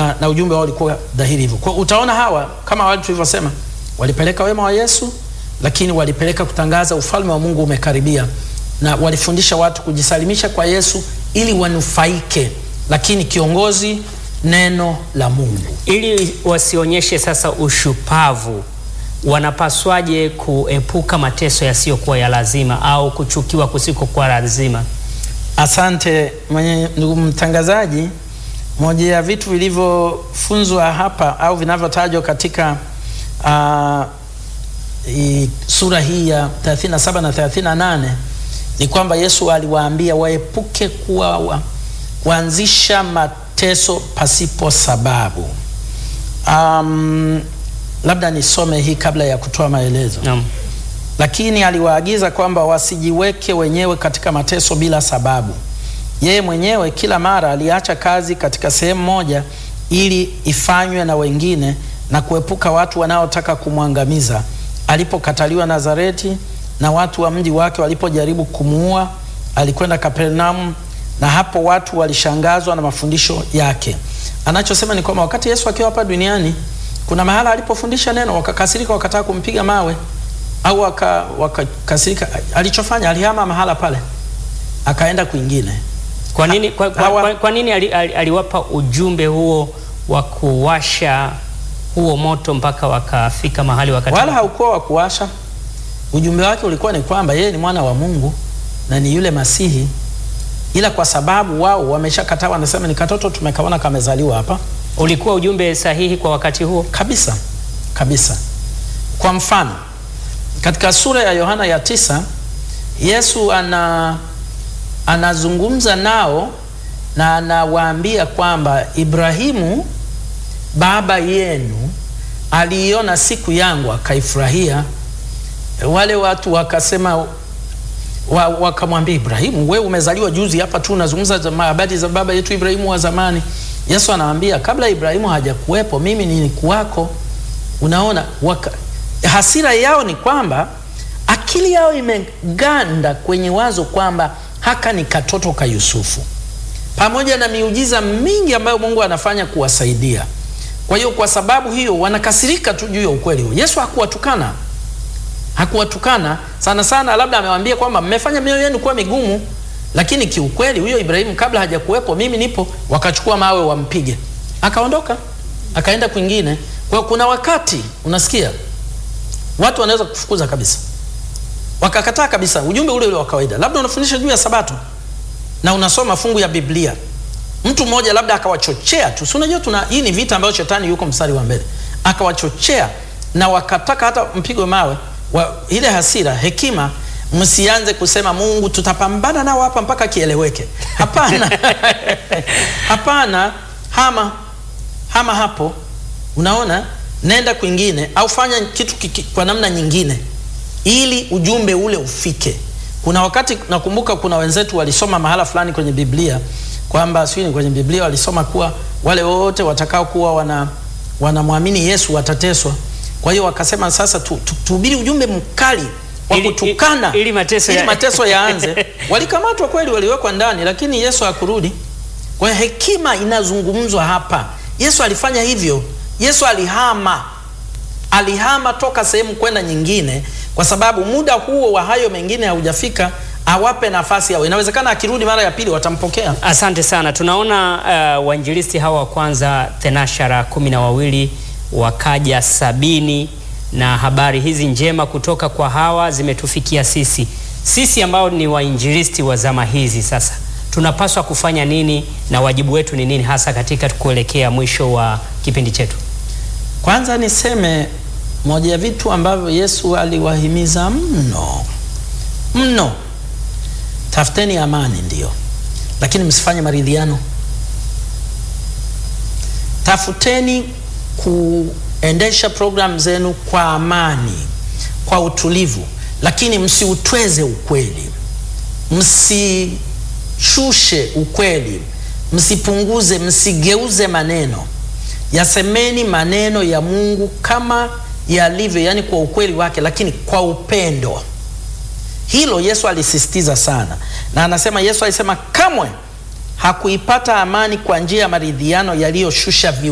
na, na ujumbe wao ulikuwa dhahiri hivyo. Kwa utaona hawa kama wale tulivyosema, walipeleka wema wa Yesu, lakini walipeleka kutangaza ufalme wa Mungu umekaribia, na walifundisha watu kujisalimisha kwa Yesu ili wanufaike, lakini kiongozi neno la Mungu. Ili wasionyeshe sasa ushupavu, wanapaswaje kuepuka mateso yasiyokuwa ya lazima au kuchukiwa kusikokuwa lazima? Asante mwenye ndugu mtangazaji. Moja ya vitu vilivyofunzwa hapa au vinavyotajwa katika uh, i, sura hii ya 37 na 38 ni kwamba Yesu aliwaambia waepuke kuwa wa, kuanzisha mateso pasipo sababu. Um, labda nisome hii kabla ya kutoa maelezo Naam. lakini aliwaagiza kwamba wasijiweke wenyewe katika mateso bila sababu. Yeye mwenyewe kila mara aliacha kazi katika sehemu moja ili ifanywe na wengine na kuepuka watu wanaotaka kumwangamiza. Alipokataliwa Nazareti na watu wa mji wake walipojaribu kumuua, alikwenda Kapernaum, na hapo watu walishangazwa na mafundisho yake. Anachosema ni kwamba wakati Yesu akiwa hapa duniani, kuna mahala alipofundisha neno wakakasirika, wakataka kumpiga mawe au waka- wakakasirika. Alichofanya alihama mahala pale, akaenda kwingine. Kwa nini, kwa, kwa, Hawa- kwa, kwa nini ali, ali, aliwapa ujumbe huo wa kuwasha huo moto mpaka wakafika mahali wakati Wala haukuwa wa kuwasha. Ujumbe wake ulikuwa ni kwamba yeye ni mwana wa Mungu na ni yule Masihi, ila kwa sababu wao wameshakataa, wanasema ni katoto tumekaona kamezaliwa hapa ulikuwa ujumbe sahihi kwa wakati huo? kabisa kabisa. Kwa mfano katika sura ya Yohana ya tisa Yesu ana anazungumza nao na anawaambia kwamba Ibrahimu baba yenu aliiona siku yangu akaifurahia. Wale watu wakasema wa, wakamwambia Ibrahimu, we umezaliwa juzi hapa tu unazungumza za habari za baba yetu Ibrahimu wa zamani. Yesu anawaambia kabla Ibrahimu hajakuwepo mimi nilikuwako. Unaona waka, hasira yao ni kwamba akili yao imeganda kwenye wazo kwamba haka ni katoto ka Yusufu, pamoja na miujiza mingi ambayo Mungu anafanya kuwasaidia. Kwa hiyo kwa sababu hiyo wanakasirika tu juu ya ukweli huo. Yesu hakuwatukana hakuwatukana sana sana, labda amewaambia kwamba mmefanya mioyo yenu kuwa migumu, lakini kiukweli huyo Ibrahimu kabla hajakuwepo mimi nipo. Wakachukua mawe wampige, akaondoka akaenda kwingine. Kwa hiyo kuna wakati unasikia watu wanaweza kufukuza kabisa, wakakataa kabisa ujumbe ule ule wa kawaida. Labda unafundisha juu ya Sabato na unasoma fungu ya Biblia, mtu mmoja labda akawachochea tu, si unajua tuna hii ni vita ambayo shetani yuko mstari wa mbele, akawachochea na wakataka hata mpigwe mawe wa, ile hasira, hekima, msianze kusema Mungu tutapambana nao hapa mpaka kieleweke. Hapana, hapana, hama hama hapo, unaona, nenda kwingine au fanya kitu kiki, kwa namna nyingine ili ujumbe ule ufike. Kuna wakati nakumbuka, kuna wenzetu walisoma mahala fulani kwenye Biblia kwamba sio ni kwenye Biblia walisoma kuwa wale wote watakao kuwa wana wanamwamini Yesu watateswa. Kwa hiyo wakasema sasa tu, tu, tuhubiri ujumbe mkali wa Ili- kutukana ili- ili mateso ili ya- mateso yaanze. Walikamatwa kweli, waliwekwa ndani, lakini Yesu hakurudi. Kwa hiyo hekima inazungumzwa hapa. Yesu alifanya hivyo. Yesu alihama, alihama toka sehemu kwenda nyingine, kwa sababu muda huo wa hayo mengine haujafika, awape nafasi yao. Inawezekana akirudi mara ya pili watampokea. Asante sana. Tunaona uh, wainjilisti hawa wa kwanza tenashara kumi na wawili wakaja sabini na habari hizi njema kutoka kwa hawa zimetufikia sisi sisi ambao ni wainjilisti wa zama hizi. Sasa tunapaswa kufanya nini na wajibu wetu ni nini hasa katika kuelekea mwisho wa kipindi chetu? Kwanza niseme moja ya vitu ambavyo Yesu aliwahimiza mno mno, tafuteni amani, ndio, lakini msifanye maridhiano. Tafuteni kuendesha programu zenu kwa amani, kwa utulivu, lakini msiutweze ukweli, msishushe ukweli, msipunguze, msigeuze maneno. Yasemeni maneno ya Mungu kama yalivyo, yani kwa ukweli wake, lakini kwa upendo. Hilo Yesu alisisitiza sana, na anasema Yesu alisema kamwe hakuipata amani kwa njia ya maridhiano yaliyoshusha